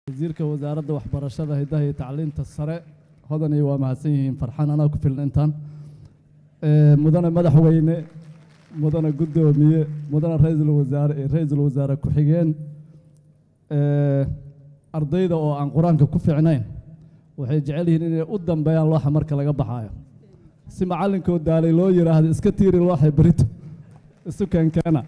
wasiirka wasaaradda waxbarashada hidaha iyo tacliinta sare hodaniyo waa mahadsan yihiin farxaan anaa ku filan intaan Ee, mudane madaxweyne mudane guddoomiye mudane ra-iisul wasaare iyo ra-iisul wasaare ku-xigeen Ee, ardayda oo aan qur-aanka ku fiicnayn waxay jecel yihiin inay u dambeeyaan looxa marka laga baxaayo si macallinkoo daalay loo yidhaahdo iska tiiri looxa berito isu keenkeena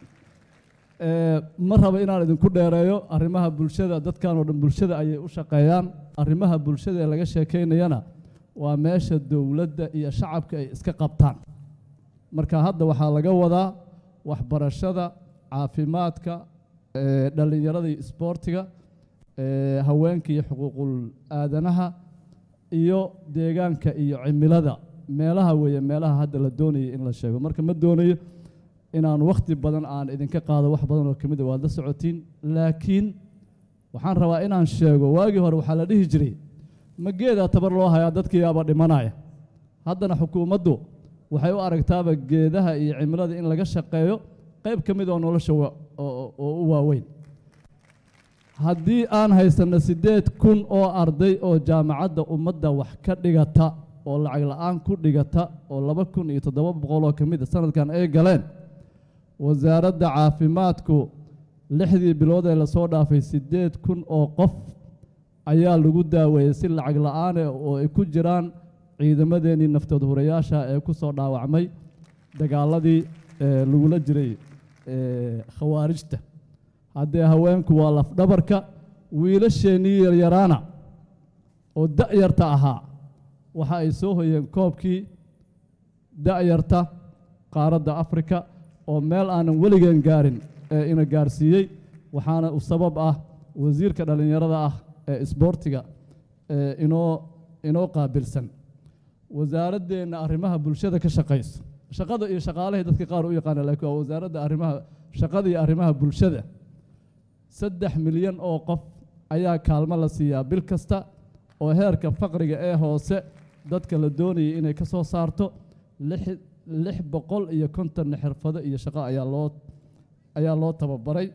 Ee, ma rabo inaan idinku dheereeyo arrimaha bulshada dadkan oo dhan bulshada ayay u shaqeeyaan arrimaha bulshada ee laga sheekaynayana waa meesha dowladda iyo shacabka ay iska qabtaan marka hadda waxaa laga wadaa waxbarashada caafimaadka ee, dhallinyarada iyo isboortiga ee, haweenka iyo xuquuqul aadanaha iyo deegaanka iyo cimilada meelaha weeye meelaha hadda la doonayay in la sheego marka ma doonayo inaan wakhti badan aan idinka qaado wax badan oo ka mid a waad la socotiin laakiin waxaan rabaa inaan sheego waagii hore waxaa la dhihi jiray ma geedaa tabar loo hayaa dadkii yaaba dhimanaya haddana xukuumaddu waxay u aragtaaba geedaha iyo cimilada in laga shaqeeyo qayb ka mid oo nolosha wa- oo oo- oo u waaweyn haddii aan haysanno siddeed kun oo arday oo jaamacadda ummadda wax ka dhigata oo lacag la'aan ku dhigata oo laba kun iyo toddoba boqol oo ka mid a sanadkan ay galeen wasaaradda caafimaadku lixdii bilood ee lasoo dhaafay siddeed kun oo qof ayaa lagu daaweeyey si lacag la'aan eh oo ay ku jiraan ciidamadeennii naftood hurayaasha ee ku soo dhaawacmay dagaaladii ee lagula jiray ee khawaarijta haddee haweenku waa lafdhabarka wiilasheennii yaryaraana oo da'yarta ahaa waxa ay soo hoyeen koobkii da'yarta qaaradda afrika oo meel aanan weligeen gaarin ee ina gaarsiiyey waxaana u sabab ah wasiirka dhallinyarada ah ee isboortiga ee inoo inoo qaabilsan wasaaraddeenna arrimaha bulshada ka shaqayso shaqada iyo shaqaalihii dadka qaar u yaqaana laakiin waa wasaaradda arrimaha shaqada iyo arrimaha bulshada saddex milyan oo qof ayaa kaalmo la siiyaa bil kasta oo heerka faqriga ee hoose dadka la doonayay inay ka soo saarto lix lix boqol iyo konton xirfado iyo shaqo ayaa loo ayaa loo tababaray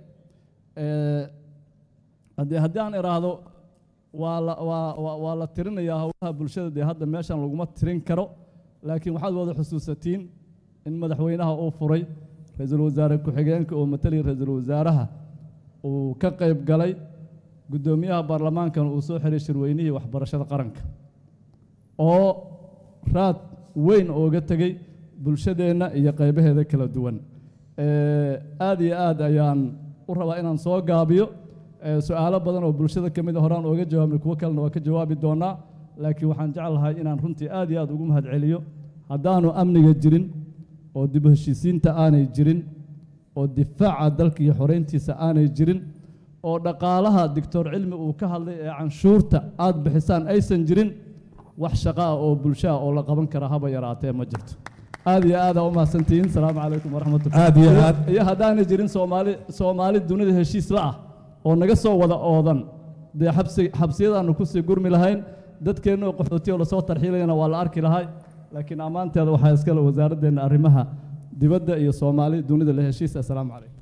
Ee, haddii haddii aan idhaahdo waa la waa waa waa la tirinayaa howlaha bulshada dee hadda meeshan laguma tirin karo laakiin waxaad wada xusuusatiin in madaxweynaha uu furay ra-iisul wasaare ku-xigeenka oo matalaya ra-iisul wasaaraha uu ka qayb galay guddoomiyaha baarlamaankana uu soo xiray shirweynihii waxbarashada qaranka oo raad weyn ooga tegey bulshadeenna iyo qaybaheeda kala duwan Ee, aad iyo aad ayaan u rabaa inaan soo gaabiyo ee, su'aalo badan oo bulshada ka mid a horaan ooga jawaabnay kuwo kalena waa ka jawaabi doonaa laakiin waxaan jeclahay inaan runtii aad iyo aad ugu mahadceliyo haddaanu amniga jirin oo dib u heshiisiinta aanay jirin oo difaaca dalka iyo xoreyntiisa aanay jirin oo dhaqaalaha doctor cilmi uu ka hadlay ee canshuurta aad bixisaan aysan jirin wax shaqo ah oo bulsho ah oo la qaban kara haba yaraatee ma jirto aad iyo aad aa u mahadsantihiin salaamu calaykum waraxmatullah Aad iyo aad. iyo haddaanay jirin soomaali soomaali dunida heshiis la ah oo naga soo wada oodan dee xabsi xabsiyadaanu kusii gurmi lahayn dadkeenna oo qaxootiya oo lasoo tarxiilayana waa la arki lahay laakiin ammaanteeda waxaa iskale wasaaraddeena arrimaha dibadda iyo soomaali dunida la heshiis assalaamu calaykum